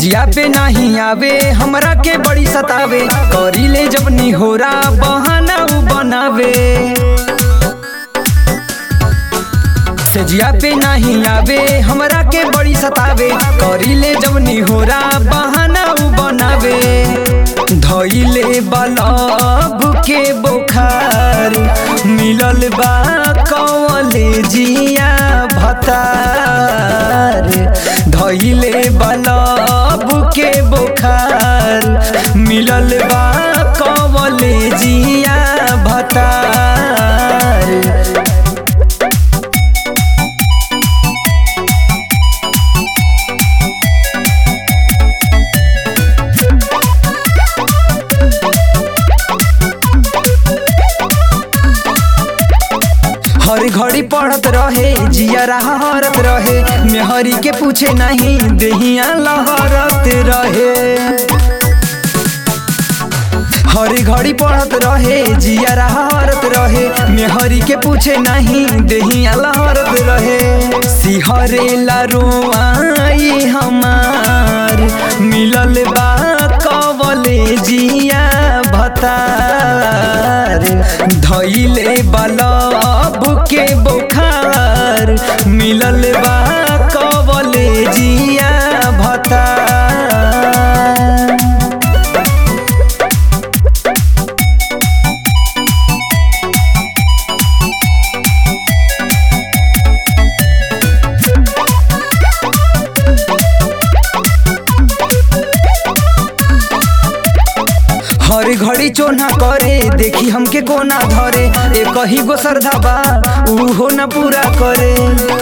जिया पे नहीं आवे हमरा के बड़ी सतावे करी ले जब निहोरा बहाना उ बनावे सजिया पे नहीं आवे हमरा के बड़ी सतावे करी ले जब निहोरा बहाना उ बनावे धइले बलब के बोखार मिलल बा कवले जिया भतार धइले बलब के बोखार मिलल बा कवले जिया भतार हर घड़ी पढ़त रहे जिया हरत रहे मेहरी के पूछे नहीं देहिया लहरत रहे हर घड़ी पढ़त रहे जिया हरत रहे मेहरी के पूछे नहीं देहिया लहरत रहे सिहरे ला रोआई हमार मिलल बा कवले जिया भतार धइले बलब के बोखार मिलल बा कवले जिया भतार हर घड़ी चोना करे देखी हमके कोना धरे ए कही गो श्रद्धा बा उहो न पूरा करे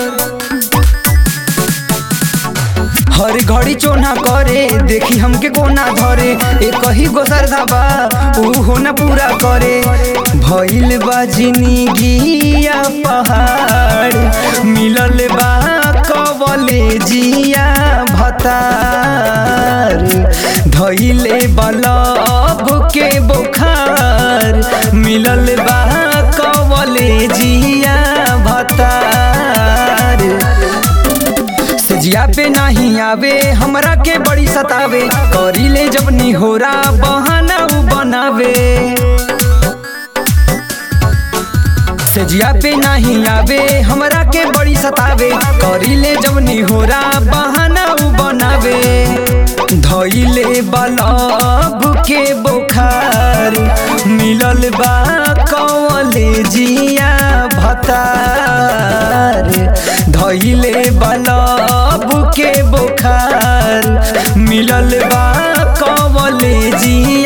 हर घड़ी चोना करे देखी हमके कोना धरे ए कही गो श्रद्धा बा उहो न पूरा करे भइल बा जिंदगिया पहाड़ मिलल बा कवले जिया भतार धइले बलब के बोखार मिलल बा कवले जिया भतार सजिया पे नहीं आवे हमरा के बड़ी सतावे करी ले जब निहोरा बहाना उ बनावे सजिया पे नहीं आवे हमरा के बड़ी सतावे करी ले जब निहोरा बहाना उ बनावे धइले बलब के बोखार मिलल बा कवले जिया भतार धइले बलब के बोखार मिलल बा कवले जिया